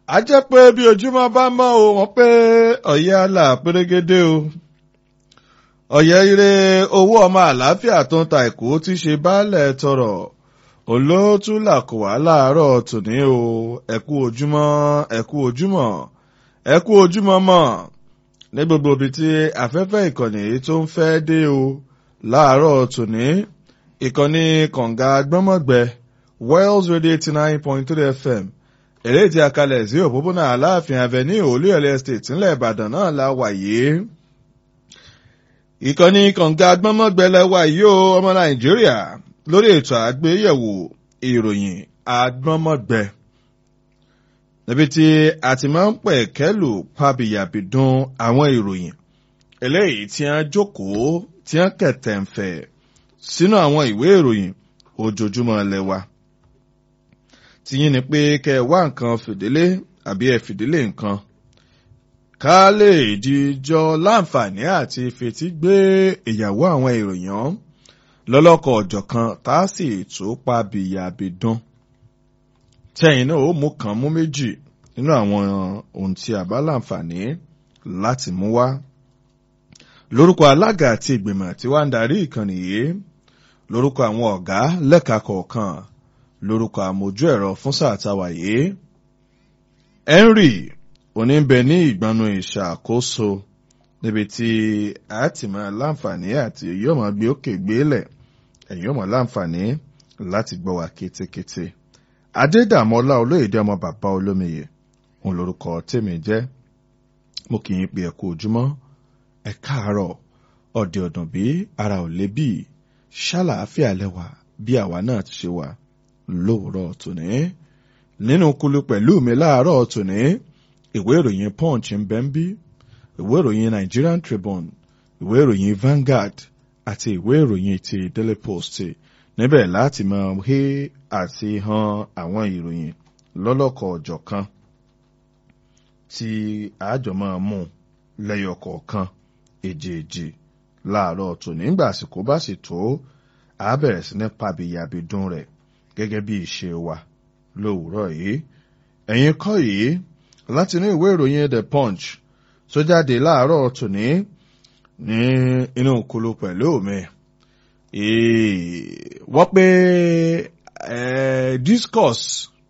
a jẹ́ pé bí ojúmọ́ bá mọ́ o wọ́n pé ọ̀yẹ́ àlà pérégedé o ọ̀yẹ́ ire owó ọmọ àlàáfíà tó ń ta èkó ti ṣe baálẹ̀ tọrọ olóòtú làkò wá láàárọ̀ tòní o ẹ̀kú ojúmọ́ ẹ̀kú ojúmọ́ ẹ̀kú ojúmọ́ mọ́ ní gbogbo ibi tí afẹ́fẹ́ ìkànnì tó ń fẹ́ dé o láàárọ̀ tòní ìkànnì kànga gbọ́mọ̀gbẹ́ Wells Radio eighty nine point three FM èrè tí a kalẹ̀ sí òpópónà aláàfin avenue olúyọ̀lé estate ńlẹ̀ ìbàdàn náà la wà yìí ìkànnì kànga gbọ́mọ̀gbẹ́lẹ̀ wà yìí o ọmọ nàìjíríà lórí ètò àgbéyẹ̀wò ìròyìn agbọ́mọ̀gbẹ́ níbi tí a ti máa ń pẹ̀ kẹ́lù pàbíyàbídùn àwọn ìròyìn eléyìí tí a jókòó tí a kẹ̀tẹ̀ ń fẹ̀ sínú àwọn ìwé ìròyìn ojoojúmọ́ lẹ́wà tiyín ni pé kẹ́ ẹ wá nǹkan fìdílé àbí ẹ fìdílé nǹkan ká lè jíjọ láǹfààní àti fetí gbé ìyàwó àwọn ìròyìn lọ́lọ́kọ̀ ọ̀jọ̀kan tá a sì tó pa bìyàbìdán tẹ́yìn náà ó mú kan mú méjì nínú àwọn ohun tí a bá láǹfààní láti mú wá lórúkọ alága àti ìgbìmọ̀ tí wàá ń darí ìkànnì yìí lórúkọ àwọn ọ̀gá lẹ́ka kọ̀ọ̀kan lórúkọ àmójú ẹ̀rọ fún sáà táwa yìí. Henry oníbẹ ní ìgbanu ìṣàkóso níbi tí a ti máa láǹfààní àti yóò máa gbé òkè gbélẹ̀ ẹ̀yin yóò máa láǹfààní láti gbọ́ wa kétékété. Adédàmọ́lá olóyèdè ọmọ bàbá olómiyè òun lórúkọ tèmi jẹ́ mo kì í pe ẹ kú ojúmọ́ ẹ káàárọ̀ ọ̀dẹ̀ ọ̀dàn bí ara ò lè bí ṣàlàáfíà lẹ́wà bí àwa náà ti ṣe wà lóòrọ̀ tòní nínú kulu pẹ̀lú mi láàárọ̀ tòní ìwé ìròyìn punch ń bẹ ń bí ìwé ìròyìn Nigerian Tribune ìwé ìròyìn Vanguard àti ìwé ìròyìn ti Daily Post níbẹ̀ láti máa hé àti han àwọn ìròyìn lọ́lọ́kọ̀ ọ̀jọ̀kan tí àjọ máa mú lẹ́yọ kọ̀ọ̀kan èjèèjì láàárọ̀ tòní nígbà àsìkò bá sì tó a bẹ̀rẹ̀ sí ní pàbíyàbídún rẹ̀ gẹ́gẹ́ bí ìṣe wa lówùúrọ̀ yìí ẹ̀yin kọ́ yìí láti inú ìwé ìròyìn The Punch tó jáde láàárọ̀ tòní ní inú kulu pẹ̀lú mi wọ́n pé discourse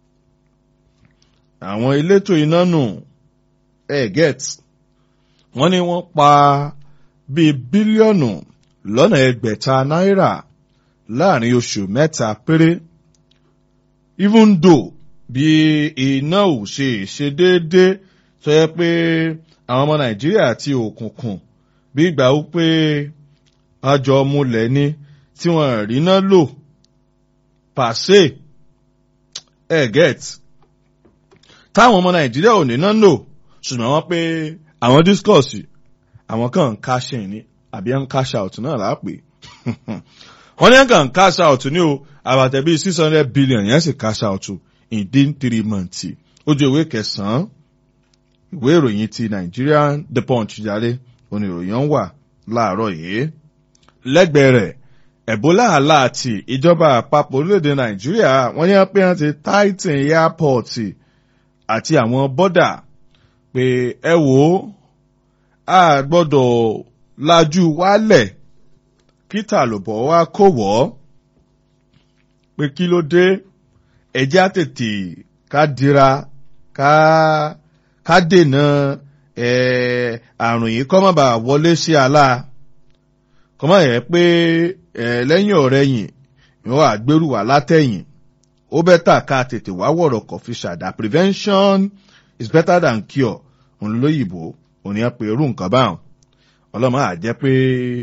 àwọn elétò iná nù ẹ̀ get wọ́n ní wọ́n pa bíi bílíọ̀nù lọ́nà ẹgbẹ̀ta náírà láàrin oṣù mẹ́ta péré even though bí iná ò ṣe ṣe déédéé tó yẹ pé àwọn ọmọ nàìjíríà àti òkùnkùn bí ìgbà ó pé àjọ múlẹ̀ ní tí wọ́n ríná lò pàṣẹ ẹ̀ get táwọn ọmọ nàìjíríà ò níná lò ṣùgbọ́n wọ́n pé àwọn discourse àwọn kan ń cash in ní àbí ń cash out náà láàpè wọ́n ní kàn cash out ní o àbàtẹ̀ bíi six hundred billion yẹn sì cash out within three months ojú ìwé kẹsàn-án ìwé ìròyìn ti Nigerian The Punch jáde oníròyìn ń wà láàárọ̀ yìí lẹ́gbẹ̀ẹ́ rẹ̀ Ebola aláàtì ìjọba àpapọ̀ orílẹ̀-èdè Nàìjíríà wọ́n ní pé wọ́n ti tighten airport àti àwọn bọ́dà pé ẹ wò ó a gbọ́dọ̀ lajú wálẹ̀ kíta lòbọ̀ wá kó wọ́ pé kí ló dé ẹjẹ́ àtètè ká dira ká ká dènà àrùn yìí kọ́ má bàa wọlé sí àlá kọ́ má yẹ pé lẹ́yìn ọ̀rẹ́ yìn ìwọ́n wà gbèrú wà látẹ̀yìn ó bẹ́tà ká tètè wá wọ̀rọ̀ kọ̀ fi ṣàdá prevention is better than cure òun lóyìnbó òun yẹn pé irú nǹkan báwọn ọlọ́mọ àjẹ́ pé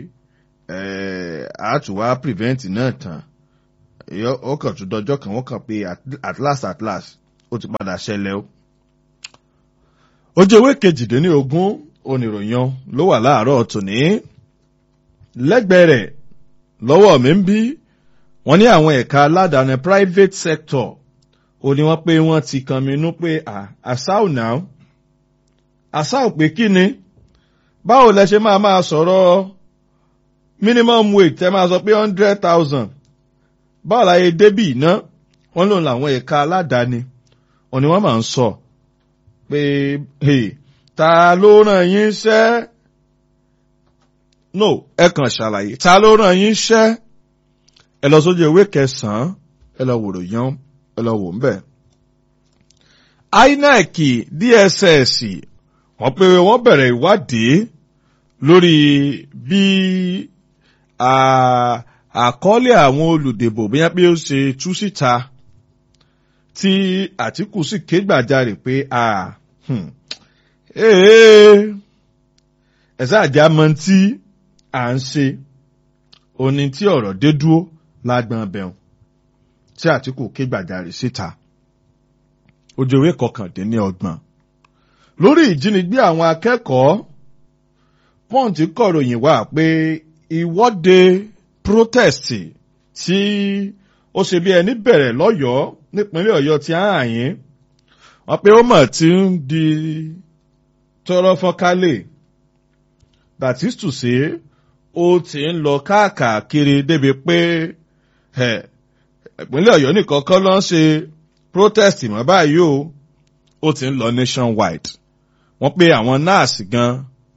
àtúwá prevent náà tán ó kàn tún dọjọ́ kan wọ́n kàn pé at last at last ó ti padà ṣẹlẹ̀ o. ojú ewé kejìdínlógún oníròyìn ló wà láàárọ̀ tòní lẹ́gbẹ̀ẹ́ rẹ̀ lọ́wọ́ mi ń bí wọ́n ní àwọn ẹ̀ka aládàáni private sector ó ní wọ́n pé wọ́n ti kan mi nú pé àṣàù náà àṣàù pé kí ni báwo lẹ ṣe máa máa sọ̀rọ̀ minimum wage tẹ máa sọ pé hundred thousand báwo la yẹ débì iná wọ́n lòun làwọn ẹ̀ka aládàáni wọ́n ní wọ́n máa ń sọ pé hey, ta ló ràn yín ṣẹ́ no ẹ kàn ṣàlàyé ta ló ràn yín ṣẹ́ ẹ lọ sójú ewé kẹsàn-án ẹ lọ wòrò yan ẹ lọ wò ń bẹ̀. INEC DSS wọ́n pé wọ́n bẹ̀rẹ̀ ìwádìí lórí bí àkọọ́lẹ̀ àwọn olùdìbò bí wọ́n pé ó ṣe tú síta tí Àtíkù sì ké gbàjarè pé ẹ̀sẹ̀ àjà mọ tí à ń ṣe òní tí ọ̀rọ̀ dé dúró lágbọn bẹ̀rùn tí Àtíkù ké gbàjarè síta ojú ewé kọkàndínlọ́gbọ̀n lórí ìjínigbé àwọn akẹ́kọ̀ọ́ pọ́ǹtì kọ̀ròyìn wá pé ìwọ́de protest tí ó ṣe bí ẹni bẹ̀rẹ̀ lọ́yọ̀ọ́ nípínlẹ̀ Ọ̀yọ́ ti ààyìn wọ́n pé ó mọ̀ tí ń di tọrọ fọ́nkálẹ̀ that is to say ó ti ń lọ káàkiri débi pé ìpínlẹ̀ Ọ̀yọ́ nìkan kọ́ ló ń ṣe protest mọ́ báyìí o ó ti ń lọ nationwide wọ́n pé àwọn nurse gan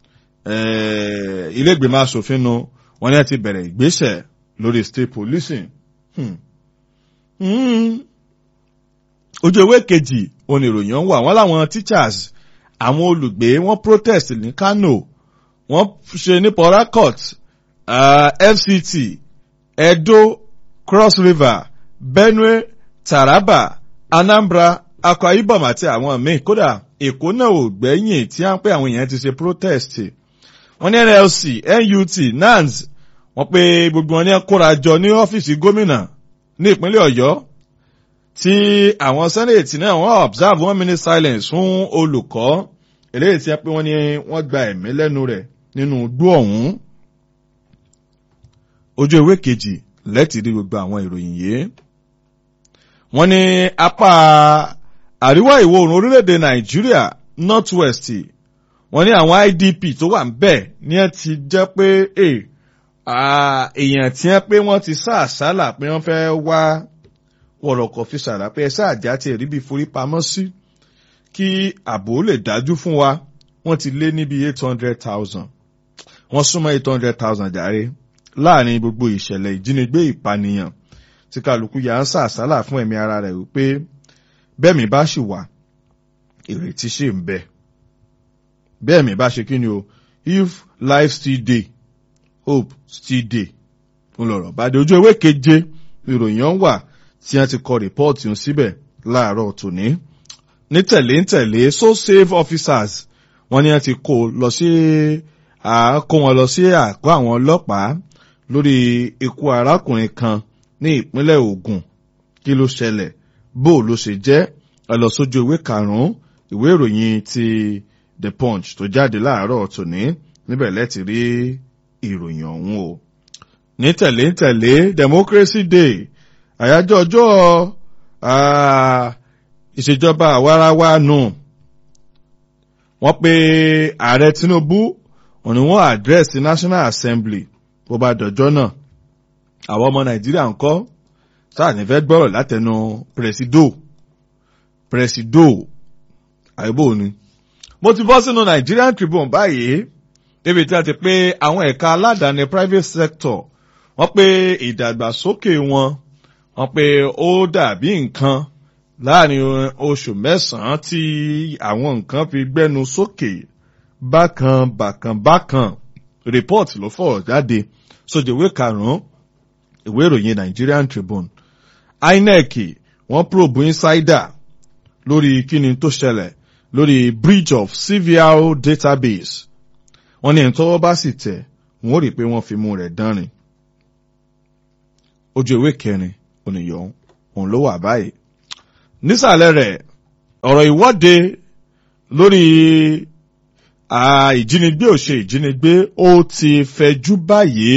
ilé ìgbìmọ̀ asòfin nu wọ́n ní ẹ ti bẹ̀rẹ̀ ìgbésẹ̀ lórí state policing. Hmm. Hmm. ojú ewé kejì oníròyìn ń wà wọ́n láwọn teachers àwọn olùgbé wọ́n protest ní Kano wọ́n ṣe ní Port Harcourt uh, FCT Edo Cross River Benue Taraba Anambra Akwa Ibom àti àwọn míì kódà Èkó náà ò gbẹ́yìn tí wọ́n pé àwọn èèyàn ti ṣe protest wọ́n ní NLC NUT NANS wọ́n pé gbogbo wọn ní kóra jọ ní ọ́fíìsì gómìnà ní ìpínlẹ̀ Ọ̀yọ́ tí àwọn senate náà wọ́n observe one minute silence fún olùkọ́ eléyìí tí wọ́n pé wọ́n ní wọ́n gba ẹ̀mí lẹ́nu rẹ̀ nínú igbó ọ̀hún ojú ewé kejì lẹ́tì rí gbogbo àwọn ìròyìn yìí wọ́n ní apá àríwá ìwọ̀ oòrùn orílẹ̀-èdè Nàìjíríà north west wọ́n ní àwọn IDP tó wà ń bẹ̀ ní ẹ ti jẹ́ pé èèyàn tí wọ́n pé wọ́n ti sá àsálà pé wọ́n fẹ́ wá wọ̀rọ̀kọ̀ fi sàrà pé ẹsẹ̀ àjà ti rí bí forí pamọ́ sí kí ààbò lè dájú fún wa wọ́n ti lé níbi eight hundred thousand wọ́n súnmọ́ eight hundred thousand jàre láàrin gbogbo ìṣẹ̀lẹ̀ ìjínigbé ìpànìyàn tí kálukú yà ń sàsálà fún ẹ̀mí ara rẹ̀ wípé bẹ́ẹ̀mí bá sì wà ìrètí sì ń bẹ bẹ́ẹ̀mí bá ṣe kí ni o if life still dey hope still dey ń lọ̀rọ̀ bá dé ojú ewé keje ìròyìn ọ̀hún wà tí wọ́n ti kọ rìpọ́ọ̀tì ń síbẹ̀ láàárọ̀ tòní. ní tẹ̀lé ń tẹ̀lé so save officers wọ́n ní wọ́n ti kó lọ sí kó wọn lọ sí àgọ́ àwọn ọlọ́pàá lórí ikú arákùnrin kan ní ìpínlẹ̀ Ògùn kí ló ṣẹlẹ̀ bó ló ṣe jẹ́ ẹ lọ sójú ìwé karùn-ún ìwé ìròyìn ti The Punch tó jáde láàárọ̀ tòní níbẹ̀ lẹ́tì rí ìròyìn ọ̀hún o. ní tẹ̀lé ń tẹ̀lé Democracy Day àyájọ́ ọjọ́ ìṣèjọba àwarawa nù wọ́n pe ààrẹ Tinubu òní wọ́n àdírẹ́sì National Assembly bó bá dọjọ́ náà àwọn ọmọ Nàìjíríà ń kọ́ sáà ní fẹ́ gbọ́rọ̀ látẹnu pẹ̀rẹ̀sìdò pẹ̀rẹ̀sìdò àìbò ni. mo ti bọ́ sínú Nigerian Tribune báyìí débi tí a ti pé àwọn ẹ̀ka aládàáni private sector wọ́n pe ìdàgbàsókè wọn wọ́n pé ó dàbí nǹkan láàrin oṣù mẹ́sàn-án tí àwọn nǹkan fi gbẹ́nu sókè bákan bákan bákan report ló fọ̀rọ̀ jáde sójúwé karùn-ún ìwé ìròyìn Nigerian Tribune INEC wọ́n probe insider lórí kíni tó ṣẹlẹ̀ lórí breach of CVR database wọ́n ní ẹni tọ́wọ́ bá sì tẹ̀ wọ́n rí i pé wọ́n fi mú rẹ̀ dánrin ojú ìwé kẹrin oníyọ̀ òun ló wà báyìí. nísàlẹ̀ rẹ̀ ọ̀rọ̀ ìwọ́de lórí ìjínigbé ò ṣe ìjínigbé ó ti fẹjú báyìí.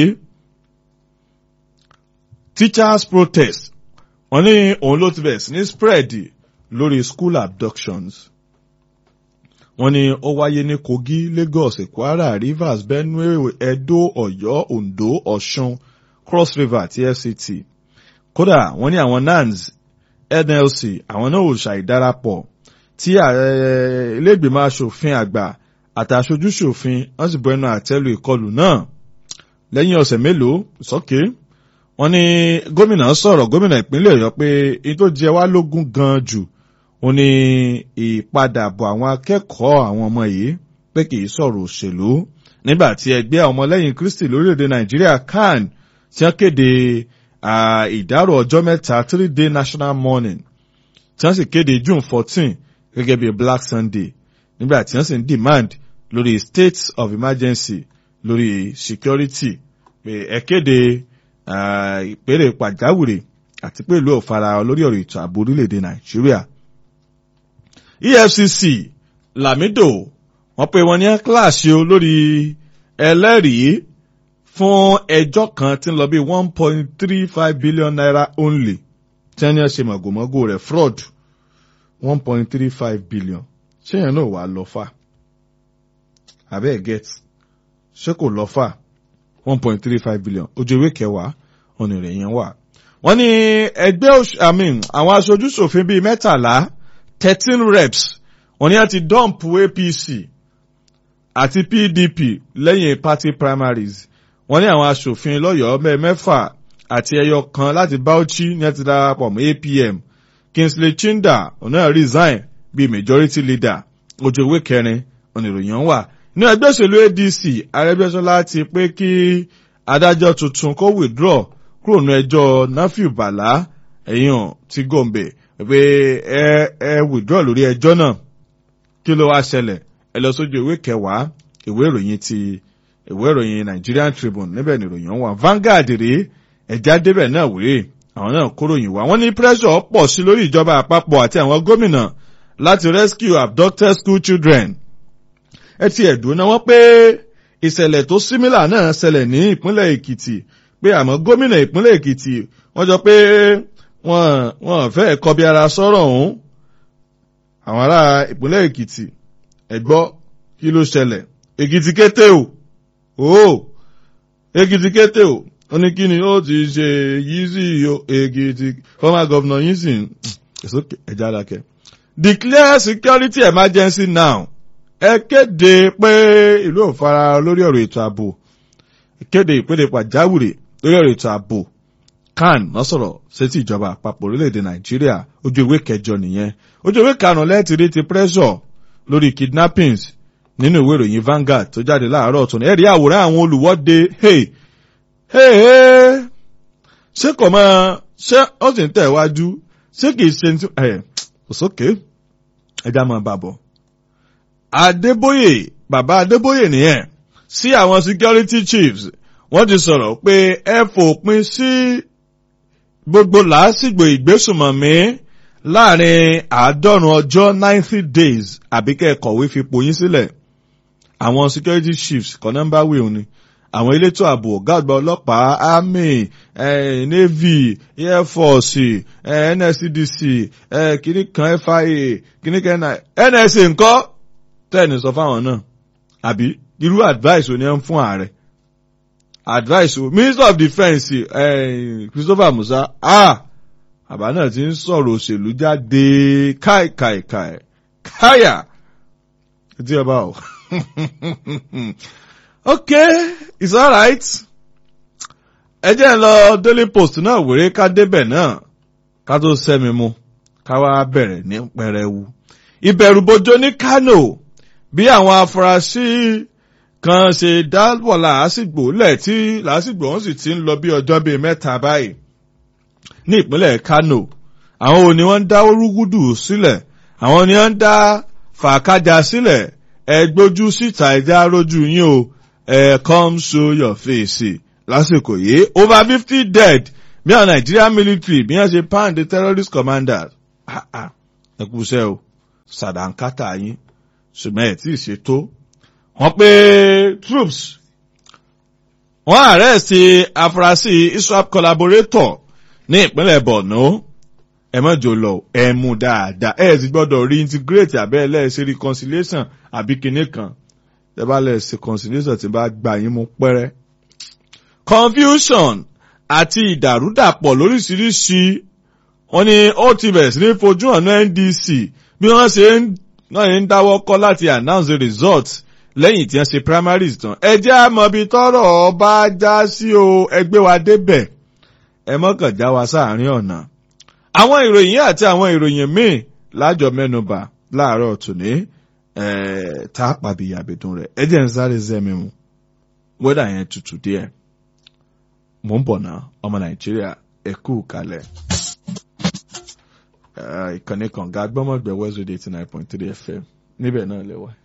teachers protest wọ́n ní òun ló ti bẹ̀rẹ̀ sí ní spread lórí school abductions. wọ́n ní ó wáyé ní Kogi Lagos Kwara Rivers Benue Edo Ọ̀yọ́ Ondo Ọ̀ṣun Cross River àti FCT kódà wọ́n ní àwọn NANS NLC àwọn náà ò ṣàìdarapọ̀ tí ààrẹ ilégbèmọ̀ asòfin àgbà àtàṣojú ṣòfin wọ́n sì bọ ẹnu àtẹ́lu ìkọlù náà lẹ́yìn ọ̀sẹ̀ mélòó sọ́kè wọ́n ní gómìnà sọ̀rọ̀ gómìnà ìpínlẹ̀ ọ̀yọ́ pé èyí tó jẹ wá lógún gan jù ó ní ìpadàbọ̀ àwọn akẹ́kọ̀ọ́ àwọn ọmọ yìí pé kì í sọ̀rọ̀ òṣèlú nígbà tí ẹgbẹ́ àwọn ọmọlẹ́yìn kristi lórílẹ̀‐èdè nàìjíríà can tí wọ́n kéde ìdárò ọjọ́ mẹ́ta three day national mourning tí wọ́n sì kéde june fourteen gẹ́gẹ́ bí black sunday nígbà tí wọ́n sì ń demand lórí state of emergency lórí security pé ẹ kéde ìpèrè pàjáwìrì àti pé ìlú òfara lórí ọ̀rọ̀ ètò ààbò orílẹ̀-èdè nàìjíríà. efcc lamido wọ́n pe wọ́n ní kíláàsì olórí ẹlẹ́rìí fún ẹjọ́ kan tí ń lọ bí one point three five billion naira only tí wọ́n ní ṣe mọ̀gòmọ́gò rẹ̀ fraud one point three five billion ṣé yẹn náà wà lọ fà abẹ́ get ṣé kò lọ fà one point three five billion ojú ewé kẹwàá ọ̀nà rẹ̀ yẹn wà. wọ́n ní ẹgbẹ́ àwọn aṣojú ṣòfin bíi mẹ́tàlá thirteen reps wọ́n ní àti dump apc àti pdp lẹ́yìn party primaries wọ́n ní àwọn aṣòfin lọ́yọ̀ọ́ mẹ́fà àti ẹyọ kan láti bauchi ní àti darapọ̀ mọ́ apm kingsley chinda ọ̀nà resign bíi majority leader ojú ewé kẹrin ọ̀nà ìròyìn wà ní ẹgbẹ́ òṣèlú adc arẹ́gbẹ́sọlá ti pé kí adájọ́ tuntun kó withdraw kúrò ní ẹjọ́ nafiu bala èèyàn ti gombe pé ẹ ẹ withdraw lórí ẹjọ́ náà kí ló wá ṣẹlẹ̀ ẹ lọ sójú ìwé kẹwàá ìwé ìròyìn ti ìwé ìròyìn nigerian tribune níbẹ̀ ni ìròyìn wà vanguard rèé ẹ̀já débẹ̀ náà wéré àwọn náà kóròyìn wá wọ́n ní pressure pọ̀ sí lórí ìjọba àpapọ̀ àti àwọn gómìnà láti rescue abducted school children ẹ ti ẹ̀dùn náà wọ́n pé ìṣẹ̀lẹ̀ tó símílà náà ṣẹlẹ̀ ní ìpínlẹ̀ èkìtì pé àmọ́ gómìnà ìpínlẹ̀ èkìtì wọ́n jọ pé wọ́n wọ́n fẹ́ kọbi ara sọ́rọ̀ ọ̀hún àwọn ará ìpínlẹ̀ èkìtì ẹ̀gbọ́ kí ló ṣẹlẹ̀ èkìtì kété o o èkìtì kété o ó ní kí ni ó ti ṣe yìí sí èkìtì former governor yìí sì ẹ̀já dákẹ́ declare security emergency now ẹ kéde pé ìlú ò fara lórí ọ̀rọ̀ ètò ààbò kéde ìpele pàjáwìrì lórí ọ̀rọ̀ ètò ààbò kan náà sọ̀rọ̀ sétí ìjọba àpapọ̀ orílẹ̀-èdè nàìjíríà ojú ìwé kẹjọ nìyẹn ojú ìwé karùn-ún lẹ́ẹ̀tì rí ti pressure lórí kidnappings nínú ìwé ìròyìn Vanguard tó jáde láàárọ̀ ọ̀tún ẹ̀rí àwòrán àwọn olùwọ́de hey hey hey ṣé kò mọ ṣé ó sì ń tẹ̀ wájú ṣé kìí ṣe ní ẹ̀ òsókè ẹja máa bà bọ̀. Adébóyè bàbá Adébóyè nìyẹn sí àwọn security chiefs wọ́n ti sọ̀rọ̀ pé ẹ fòpin sí gbogbo làásìgbò ìgbésùmọ̀mí láàrin àádọ́rùn ọjọ́ ninety days àbí kẹ́ ẹ kọ̀wé fipò yín sílẹ̀ àwọn security chiefs kọ́ nọ́mbà wíwọ́n ni àwọn elétò ààbò ọ̀gá àgbà ọlọ́pàá army eh, navy air force eh, nscdc eh, kìnnì kan fia kìnnì kan nsa ńkọ́ tẹ́ẹ̀nì sọ fáwọn náà àbí irú advice ò ní ń fún ààrẹ advice o minister of defence eh, christopher musa ah àbá náà ti ń sọ̀rọ̀ òṣèlú jáde káìkàìkàì káyà tí ọba o okay it's alright ẹ jẹ́ ń lọ daily post náà wéré ká débẹ̀ náà ká tó sẹ́mi mu ká wá bẹ̀rẹ̀ ní pẹrẹwu ìbẹ̀rùbojo ní Kano bí àwọn afurasí kan ṣe dáwọ̀ làásìgbò lẹ̀ tí làásìgbò wọn sì ti ń lọ bí ọjọ́ bíi mẹ́ta báyìí ní ìpínlẹ̀ Kano àwọn òní wọ́n ń dá orúgúdù sílẹ̀ àwọn ni wọ́n ń dá fàákájà sílẹ̀ ẹ gbójú síta ẹja rójú yín o ẹ come show your face lásìkò yìí over fifty dead bí àwọn Nigerian military bí wọ́n ṣe pound the terrorist commanders ẹ kú iṣẹ́ o sàdánkátà yín ṣùgbọ́n ẹ̀ tí ì ṣe tó wọ́n pé troops wọ́n arrest afurasí ISWAP collaborator ní ìpínlẹ̀ Borno ẹ má jò lọ ẹ mú dáadáa ẹ sì gbọ́dọ̀ reintegrate abẹ́ ẹlẹ́ẹ̀ṣẹ̀ reconciliation àbí kinní kan ẹ bá lẹ́ẹ̀ṣẹ̀ reconciliation tí bá gbà yín mú pẹ́rẹ́. confusion àti ìdàrúdàpọ̀ lóríṣiríṣi wọ́n ní ó ti bẹ̀rẹ̀ sí ní fojú hàn ní NDC bí wọ́n ṣe ń náà ń dáwọ́ kọ́ láti announce the result lẹ́yìn tí wọ́n ṣe primaries tán ẹ jẹ́ àmọ́bi tọ́rọ̀ bá já sí o ẹgbẹ́ wa débẹ̀ ẹ mọ́kàn já wa sáàárín ọ̀nà. àwọn ìròyìn àti àwọn ìròyìn míì lájọ mẹ́nubà láàárọ̀ tòní tá a pàbí àbẹ̀dùn rẹ̀ ẹ jẹ́ ń sáré zẹ́mi mu wẹ́dà yẹn tutù díẹ̀ mò ń bọ̀ náà ọmọ nàìjíríà ẹ kú kalẹ̀. ìkànnì kànga gbọ́mọ̀gbẹ́ west radio eighty nine point three fm níbẹ̀ náà lẹ́wọ̀.